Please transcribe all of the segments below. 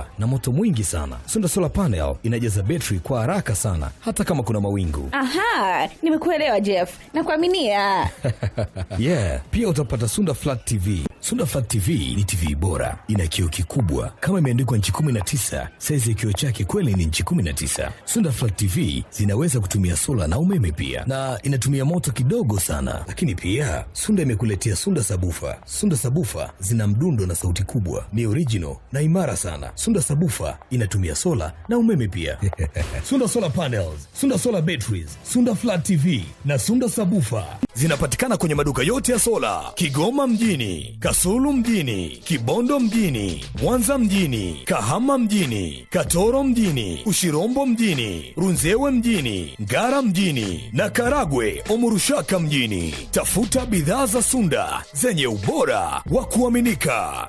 kubwa na moto mwingi sana. Sunda Solar Panel inajaza betri kwa haraka sana hata kama kuna mawingu. Aha, nimekuelewa Jeff, nakuaminia. Yeah, pia utapata Sunda Flat TV. Sunda Flat TV ni TV bora, ina kioo kikubwa kama imeandikwa nchi 19. Saizi ya kioo chake kweli ni nchi 19. Sunda Flat TV zinaweza kutumia sola na umeme pia, na inatumia moto kidogo sana. Lakini pia Sunda imekuletea Sunda Sabufa. Sunda Sabufa zina mdundo na sauti kubwa, ni original na imara sana. Sunda Sabufa inatumia sola na umeme pia. Sunda Solar Panels, Sunda Solar Batteries, Sunda Flat TV na Sunda Sabufa zinapatikana kwenye maduka yote ya sola Kigoma mjini, Kasulu mjini, Kibondo mjini, Mwanza mjini, Kahama mjini, Katoro mjini, Ushirombo mjini, Runzewe mjini, Ngara mjini na Karagwe Omurushaka mjini. Tafuta bidhaa za Sunda zenye ubora wa kuaminika.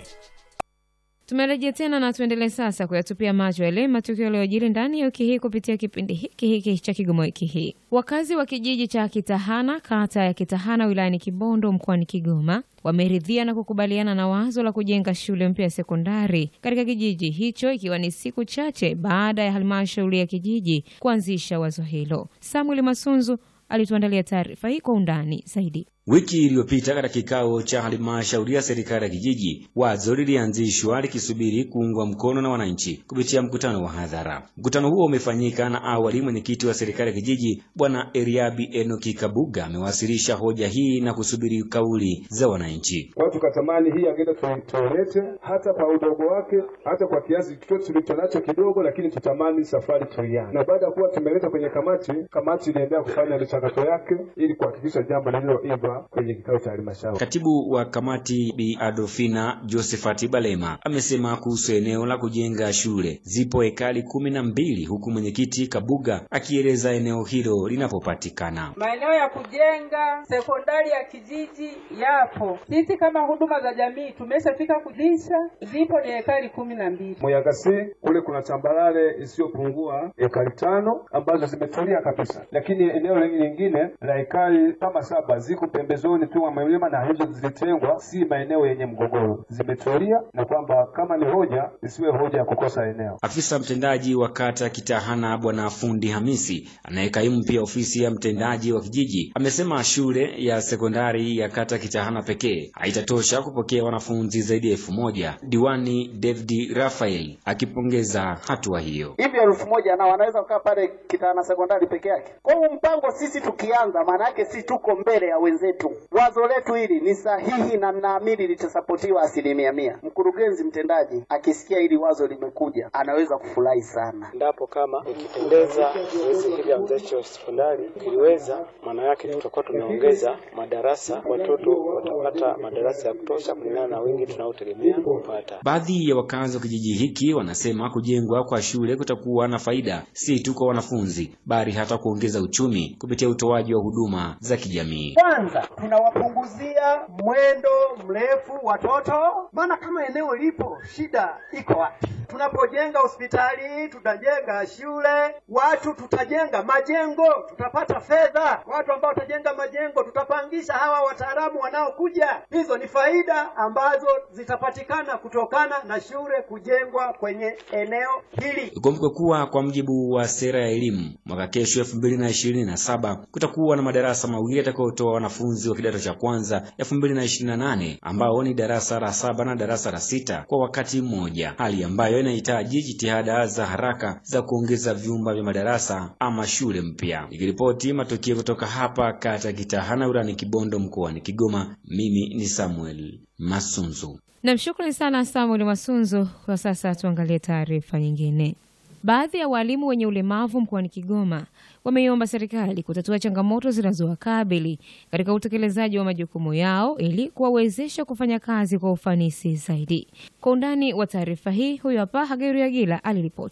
Tumerejea tena na tuendelee sasa kuyatupia macho yale matukio yaliyojiri ndani ya wiki hii kupitia kipindi hiki hiki cha Kigoma wiki hii. Wakazi wa kijiji cha Kitahana, kata ya Kitahana, wilayani Kibondo, mkoani Kigoma, wameridhia na kukubaliana na wazo la kujenga shule mpya ya sekondari katika kijiji hicho, ikiwa ni siku chache baada ya halmashauri ya kijiji kuanzisha wazo hilo. Samuel Masunzu alituandalia taarifa hii kwa undani zaidi. Wiki iliyopita katika kikao cha halmashauri ya serikali ya kijiji, wazo lilianzishwa likisubiri kuungwa mkono na wananchi kupitia mkutano wa hadhara. Mkutano huo umefanyika na awali mwenyekiti wa serikali ya kijiji Bwana Eriabi Enoki Kabuga amewasilisha hoja hii na kusubiri kauli za wananchi. Kwa hiyo tukatamani hii agenda tuilete hata kwa udogo wake, hata kwa kiasi chochote tulicho nacho kidogo, lakini tutamani safari tuianze. Na baada ya kuwa tumeleta kwenye kamati, kamati iliendelea kufanya michakato yake ili kuhakikisha jambo lililoiva kwenye kikao cha halmashauri. Katibu wa kamati Bi Adolfina Josephat Balema amesema kuhusu eneo la kujenga shule zipo ekari kumi na mbili huku mwenyekiti Kabuga akieleza eneo hilo linapopatikana. Maeneo ya kujenga sekondari ya kijiji yapo. Sisi kama huduma za jamii tumeshafika kulisha, zipo ni ekari kumi na mbili. Muyagasi kule kuna tambarare isiyopungua ekari tano ambazo zimetulia kabisa, lakini eneo lingine la ekari kama saba ziko pembezoni tu mwa milima na hizo zilitengwa, si maeneo yenye mgogoro, zimetulia, na kwamba kama ni hoja isiwe hoja ya kukosa eneo. Afisa mtendaji wa kata Kitahana Bwana Fundi Hamisi anayekaimu pia ofisi ya mtendaji wa kijiji amesema shule ya sekondari ya kata Kitahana pekee haitatosha kupokea wanafunzi zaidi ya elfu moja. Diwani David Rafael akipongeza hatua hiyo. hivi elfu moja na wanaweza kukaa pale Kitahana sekondari peke yake. Kwa hiyo mpango sisi tukianza, maana yake sisi tuko mbele ya wenzetu. Wazo letu hili ni sahihi na naamini litasapotiwa asilimia mia. Mkurugenzi mtendaji akisikia hili wazo limekuja, anaweza kufurahi sana. endapo kama ikipendeza zoezi hili la uanzishaji wa sekondari kiliweza, maana yake tutakuwa tumeongeza madarasa, watoto watapata madarasa ya kutosha kulingana na wingi tunaotegemea kupata. Baadhi ya wakazi wa kijiji hiki wanasema kujengwa kwa shule kutakuwa na faida si tu kwa wanafunzi bali hata kuongeza uchumi kupitia utoaji wa huduma za kijamii. Kwanza tunawapunguzia mwendo mrefu watoto, maana kama eneo lipo, shida iko wapi? Tunapojenga hospitali, tutajenga shule, watu tutajenga majengo, tutapata fedha. Watu ambao watajenga majengo, tutapangisha hawa wataalamu wanaokuja. Hizo ni faida ambazo zitapatikana kutokana na shule kujengwa kwenye eneo hili. Ikumbukwe kuwa kwa mujibu wa sera ya elimu mwaka kesho elfu mbili na ishirini na saba kutakuwa na madarasa mawili yatakayotoa wanafunzi wa kidato cha kwanza elfu mbili na ishirini na nane ambao ni darasa la saba na darasa la sita kwa wakati mmoja, hali ambayo inahitaji jitihada za haraka za kuongeza vyumba vya madarasa ama shule mpya. Nikiripoti matukio kutoka hapa kata Kitahana wilayani Kibondo mkoani Kigoma, mimi ni Samuel Masunzu. Nam, shukrani sana Samuel Masunzu. Kwa sasa tuangalie taarifa nyingine. Baadhi ya walimu wenye ulemavu mkoani Kigoma wameiomba serikali kutatua changamoto zinazowakabili katika utekelezaji wa majukumu yao ili kuwawezesha kufanya kazi kwa ufanisi zaidi. Kwa undani wa taarifa hii, huyo hapa Hageri Agila aliripoti.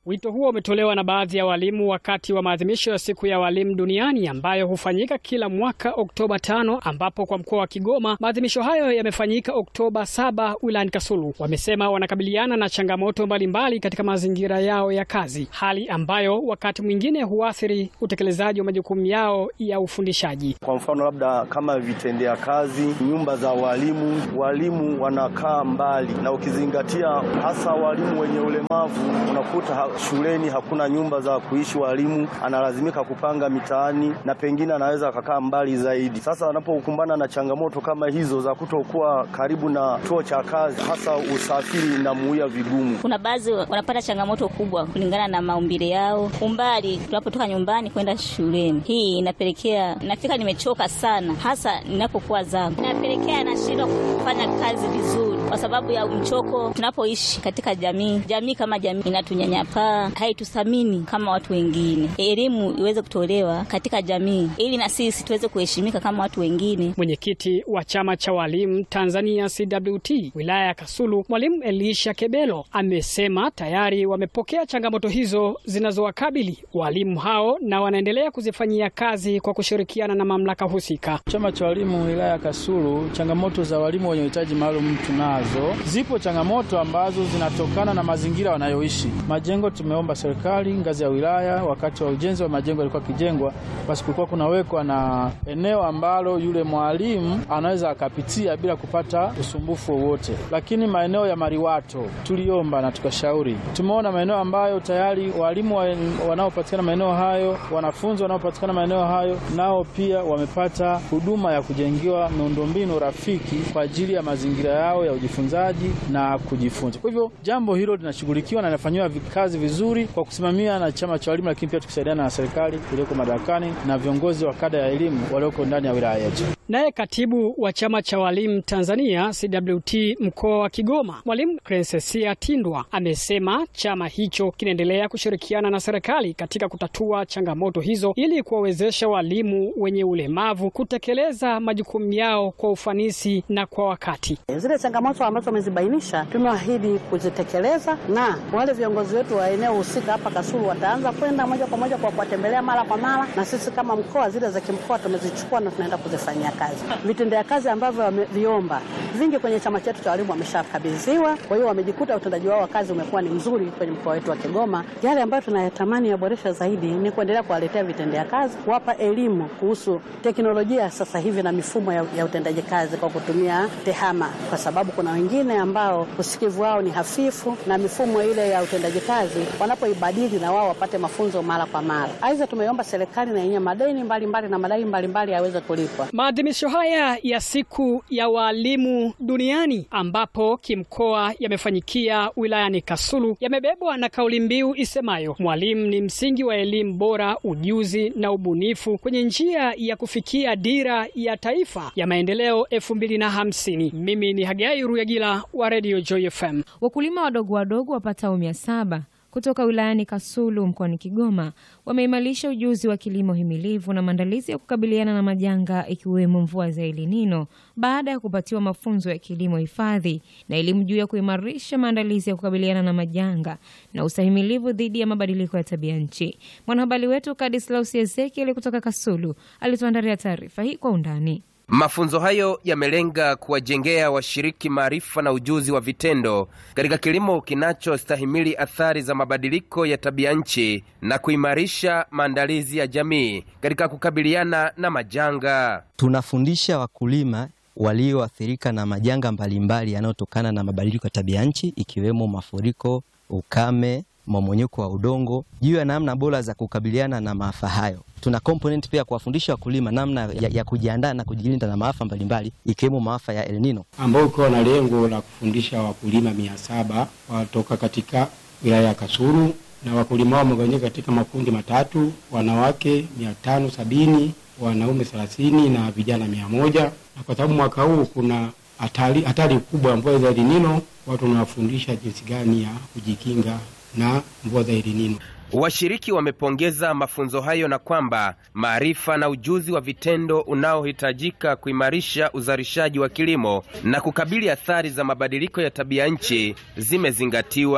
Wito huo umetolewa na baadhi ya walimu wakati wa maadhimisho ya siku ya walimu duniani ambayo hufanyika kila mwaka Oktoba tano, ambapo kwa mkoa wa Kigoma maadhimisho hayo yamefanyika Oktoba saba wilayani Kasulu. Wamesema wanakabiliana na changamoto mbalimbali katika mazingira yao ya kazi, hali ambayo wakati mwingine huathiri utekelezaji wa majukumu yao ya ufundishaji. Kwa mfano labda kama vitendea kazi, nyumba za walimu, walimu wanakaa mbali, na ukizingatia hasa walimu wenye ulemavu, unakuta ha, shuleni hakuna nyumba za kuishi walimu, analazimika kupanga mitaani na pengine anaweza akakaa mbali zaidi. Sasa wanapokumbana na changamoto kama hizo za kutokuwa karibu na chuo cha kazi, hasa usafiri inamuia vigumu. Kuna baadhi wanapata changamoto kubwa kulingana na maumbile yao, umbali tunapotoka nyumbani kwenda shuleni. Hii inapelekea nafika nimechoka sana, hasa ninapokuwa zangu, inapelekea nashindwa kufanya kazi vizuri kwa sababu ya mchoko. Tunapoishi katika jamii, jamii kama jamii inatunyanyapaa, haituthamini kama watu wengine. Elimu iweze kutolewa katika jamii ili na sisi tuweze kuheshimika kama watu wengine. Mwenyekiti wa chama cha walimu Tanzania CWT wilaya ya Kasulu, mwalimu Elisha Kebelo amesema tayari wamepokea changamoto hizo zinazowakabili walimu hao na wanaendelea kuzifanyia kazi kwa kushirikiana na mamlaka husika. Chama cha walimu wilaya ya Kasulu, changamoto za walimu wenye uhitaji maalum tunazo. Zipo changamoto ambazo zinatokana na mazingira wanayoishi. Majengo tumeomba serikali ngazi ya wilaya, wakati wa ujenzi wa majengo yalikuwa kijengwa, basi kulikuwa kunawekwa na eneo ambalo yule mwalimu anaweza akapitia bila kupata usumbufu wowote. Lakini maeneo ya mariwato tuliomba na tukashauri, tumeona maeneo ambayo tayari walimu wa, wanaopatikana maeneo hayo, wanafunzi wanaopatikana maeneo hayo, nao pia wamepata huduma ya kujengewa miundombinu rafiki kwa ajili ya mazingira yao ya ujifunzaji na kujifunza. Kwa hivyo jambo hilo linashughulikiwa na linafanyiwa kazi vizuri kwa kusimamia na chama cha walimu, lakini pia tukisaidiana na serikali iliyoko madarakani na viongozi wa kada ya elimu walioko ndani ya wilaya yetu. Naye katibu wa chama cha walimu Tanzania CWT mkoa wa Kigoma, mwalimu Crencesia Tindwa amesema chama hicho kinaendelea kushirikiana na serikali katika kutatua changamoto hizo ili kuwawezesha walimu wenye ulemavu kutekeleza majukumu yao kwa ufanisi na kwa wakati. Zile changamoto ambazo wamezibainisha tumeahidi kuzitekeleza, na wale viongozi wetu wa eneo husika hapa Kasulu wataanza kwenda moja kwa moja kwa kuwatembelea mara kwa mara, na sisi kama mkoa zile za kimkoa tumezichukua na tunaenda kuzifanyia kazi. Vitendea kazi ambavyo wameviomba vingi kwenye chama chetu cha walimu wameshakabidhiwa, kwa hiyo wamejikuta utendaji wao wa kazi umekuwa ni mzuri kwenye mkoa wetu wa Kigoma. Yale ambayo tunayatamani yaboresha zaidi ni kuendelea kuwaletea vitendea kazi, kuwapa elimu kuhusu teknolojia sasa hivi na mifumo ya, ya utendaji kazi kwa kutumia tehama, kwa sababu kuna wengine ambao usikivu wao ni hafifu na mifumo ile ya utendaji kazi wanapoibadili na wao wapate mafunzo mara kwa mara. Aidha, tumeomba serikali na yenyewe madeni mbalimbali mbali na madai mbalimbali yaweze kulipwa. Maadhimisho haya ya siku ya walimu duniani ambapo kimkoa yamefanyikia wilayani Kasulu yamebebwa na kauli mbiu isemayo mwalimu ni msingi wa elimu bora, ujuzi na ubunifu kwenye njia ya kufikia dira ya taifa ya maendeleo elfu mbili na hamsini. Mimi ni Hagai Ruyagila wa Radio Joy FM. Wakulima wadogo wadogo wapatao mia saba kutoka wilayani Kasulu mkoani Kigoma wameimarisha ujuzi wa kilimo himilivu na maandalizi ya kukabiliana na majanga ikiwemo mvua za El Nino baada ya kupatiwa mafunzo ya kilimo hifadhi na elimu juu ya kuimarisha maandalizi ya kukabiliana na majanga na ustahimilivu dhidi ya mabadiliko ya tabia nchi. Mwanahabari wetu Kadislaus Ezekiel kutoka Kasulu alituandalia taarifa hii kwa undani. Mafunzo hayo yamelenga kuwajengea washiriki maarifa na ujuzi wa vitendo katika kilimo kinachostahimili athari za mabadiliko ya tabia nchi na kuimarisha maandalizi ya jamii katika kukabiliana na majanga. Tunafundisha wakulima walioathirika na majanga mbalimbali yanayotokana na mabadiliko ya tabia nchi ikiwemo mafuriko, ukame, mmomonyoko wa udongo juu ya namna bora za kukabiliana na maafa hayo. Tuna component pia kuwafundisha wakulima namna ya, ya kujiandaa na kujilinda na maafa mbalimbali ikiwemo maafa ya El Nino, ambao ukiwa na lengo la kufundisha wakulima mia saba watoka katika wilaya ya Kasulu, na wakulima hao wamegawanyika katika makundi matatu: wanawake mia tano sabini wanaume thelathini na vijana mia moja na kwa sababu mwaka huu kuna hatari hatari kubwa ya mvua za El Nino, watu wanawafundisha jinsi gani ya kujikinga na mvua za El Nino. Washiriki wamepongeza mafunzo hayo na kwamba maarifa na ujuzi wa vitendo unaohitajika kuimarisha uzalishaji wa kilimo na kukabili athari za mabadiliko ya tabia nchi zimezingatiwa.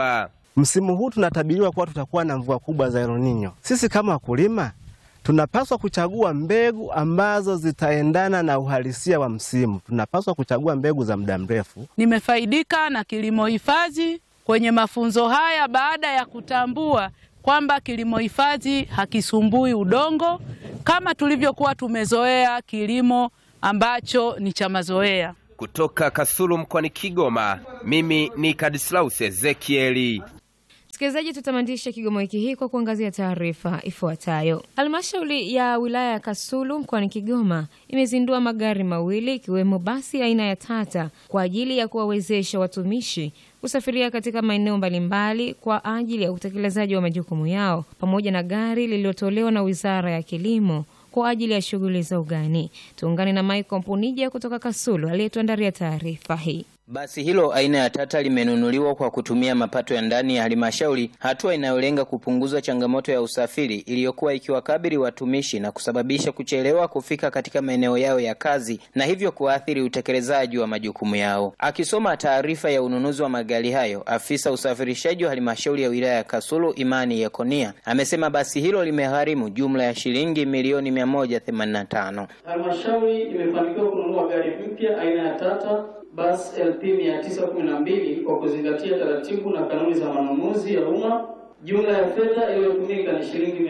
Msimu huu tunatabiriwa kuwa tutakuwa na mvua kubwa za El Nino. Sisi kama wakulima tunapaswa kuchagua mbegu ambazo zitaendana na uhalisia wa msimu. Tunapaswa kuchagua mbegu za muda mrefu. Nimefaidika na kilimo hifadhi kwenye mafunzo haya baada ya kutambua kwamba kilimo hifadhi hakisumbui udongo kama tulivyokuwa tumezoea kilimo ambacho ni cha mazoea. Kutoka Kasulu mkoani Kigoma, mimi ni Kadislaus Ezekieli. Msikilizaji, tutamatisha Kigoma wiki hii kwa kuangazia taarifa ifuatayo. Halmashauri ya wilaya ya Kasulu mkoani Kigoma imezindua magari mawili ikiwemo basi aina ya Tata kwa ajili ya kuwawezesha watumishi kusafiria katika maeneo mbalimbali kwa ajili ya utekelezaji wa majukumu yao, pamoja na gari lililotolewa na Wizara ya Kilimo kwa ajili ya shughuli za ugani. Tuungane na Michael Mpunija kutoka Kasulu aliyetuandalia taarifa hii. Basi hilo aina ya Tata limenunuliwa kwa kutumia mapato ya ndani ya halmashauri, hatua inayolenga kupunguza changamoto ya usafiri iliyokuwa ikiwakabili watumishi na kusababisha kuchelewa kufika katika maeneo yao ya kazi na hivyo kuathiri utekelezaji wa majukumu yao. Akisoma taarifa ya ununuzi wa magari hayo, afisa usafirishaji wa halmashauri ya wilaya ya Kasulu Imani Yekonia amesema basi hilo limegharimu jumla ya shilingi milioni 185. Halmashauri imefanikiwa kununua gari mpya aina ya Tata bus LP 912 kwa kuzingatia taratibu na kanuni za manunuzi ya umma. Jumla ya fedha iliyotumika ni shilingi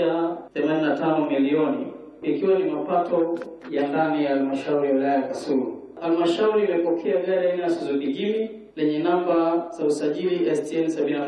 185 milioni ikiwa ni mapato ya ndani ya halmashauri ya wilaya ya Kasulu. Halmashauri imepokea gari aina ya Suzuki Jimny lenye namba za usajili STN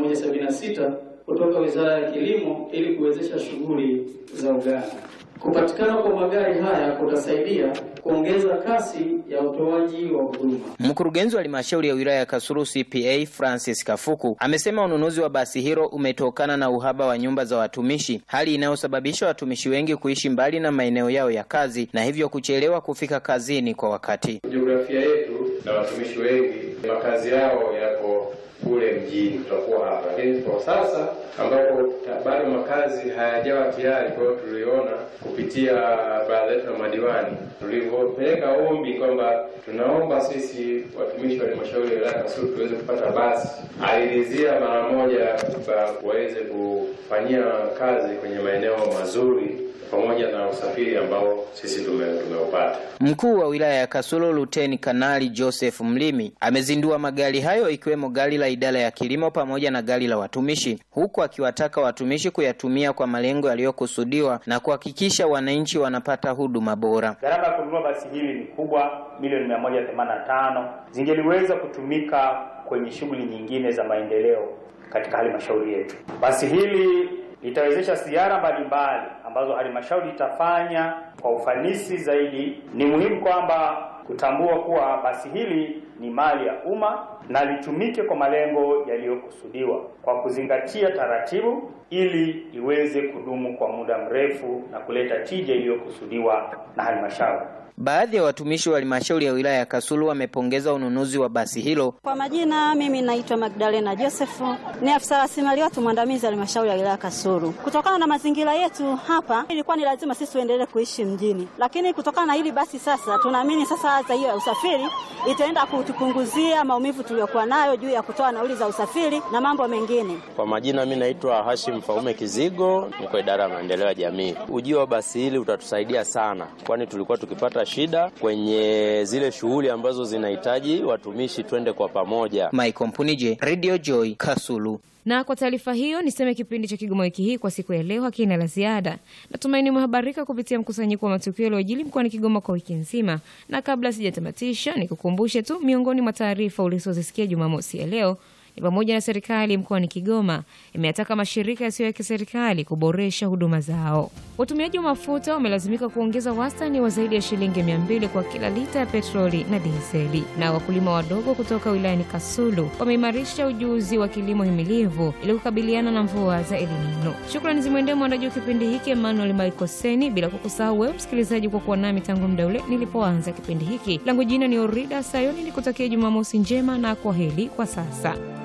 7176 kutoka Wizara ya Kilimo ili kuwezesha shughuli za ugani. Kupatikana kwa magari haya kutasaidia kuongeza kasi ya utoaji wa huduma. Mkurugenzi wa halmashauri ya wilaya ya Kasulu CPA Francis Kafuku amesema ununuzi wa basi hilo umetokana na uhaba wa nyumba za watumishi, hali inayosababisha watumishi wengi kuishi mbali na maeneo yao ya kazi na hivyo kuchelewa kufika kazini kwa wakati. Jiografia yetu na watumishi wengi makazi yao yako kule mjini, tutakuwa hapa, lakini kwa sasa ambapo bado makazi hayajawa tayari. Kwa hiyo tuliona kupitia baraza letu la madiwani, tulivyopeleka ombi kwamba tunaomba sisi watumishi wa halmashauri ya wilaya Kasulu tuweze kupata basi, aliridhia mara moja waweze kufanyia kazi kwenye maeneo mazuri pamoja na usafiri ambao sisi tumeupata. Mkuu wa wilaya ya Kasulu Luteni Kanali Joseph Mlimi amezindua magari hayo ikiwemo gari la idara ya kilimo pamoja na gari la watumishi, huku akiwataka watumishi kuyatumia kwa malengo yaliyokusudiwa na kuhakikisha wananchi wanapata huduma bora. Gharama ya kununua basi hili ni kubwa, milioni mia moja themanini na tano zingeliweza kutumika kwenye shughuli nyingine za maendeleo katika halmashauri yetu. Basi hili litawezesha ziara mbalimbali ambazo halmashauri itafanya kwa ufanisi zaidi. Ni muhimu kwamba kutambua kuwa basi hili ni mali ya umma na litumike kwa malengo yaliyokusudiwa kwa kuzingatia taratibu, ili iweze kudumu kwa muda mrefu na kuleta tija iliyokusudiwa na halmashauri. Baadhi ya watumishi wa halmashauri ya wilaya ya Kasulu wamepongeza ununuzi wa basi hilo. Kwa majina, mimi naitwa Magdalena Josefu, ni afisa rasilimali watu mwandamizi halmashauri ya wilaya Kasulu. Kutokana na mazingira yetu hapa, ilikuwa ni lazima sisi tuendelee kuishi mjini, lakini kutokana na hili basi sasa tunaamini sasa adha hiyo ya usafiri itaenda kutupunguzia maumivu tuliyokuwa nayo juu ya kutoa nauli za usafiri na mambo mengine. Kwa majina, mimi naitwa Hashim Faume Kizigo, niko idara ya maendeleo ya jamii. Ujio wa basi hili utatusaidia sana, kwani tulikuwa tukipata shida kwenye zile shughuli ambazo zinahitaji watumishi twende kwa pamoja. Michael Mpunije, Radio Joy, Kasulu. Na kwa taarifa hiyo niseme kipindi cha Kigoma wiki hii kwa siku ya leo hakina la ziada. Natumaini umehabarika kupitia mkusanyiko wa matukio yaliyojili mkoani Kigoma kwa wiki nzima, na kabla sijatamatisha, nikukumbushe tu miongoni mwa taarifa ulizozisikia Jumamosi ya leo ni pamoja na serikali mkoani Kigoma imeyataka mashirika yasiyo ya kiserikali kuboresha huduma zao. Watumiaji wa mafuta wamelazimika kuongeza wastani wa zaidi ya shilingi mia mbili kwa kila lita ya petroli na dizeli. Na wakulima wadogo kutoka wilayani Kasulu wameimarisha ujuzi wa kilimo himilivu ili kukabiliana na mvua za El Nino. Shukrani zimwendee mwandaji wa kipindi hiki Emmanuel Maikoseni, bila kukusahau wewe msikilizaji kwa kuwa nami tangu muda ule nilipoanza kipindi hiki. Langu jina ni Orida Sayoni, nikutakia Jumamosi njema na kwa heri kwa sasa.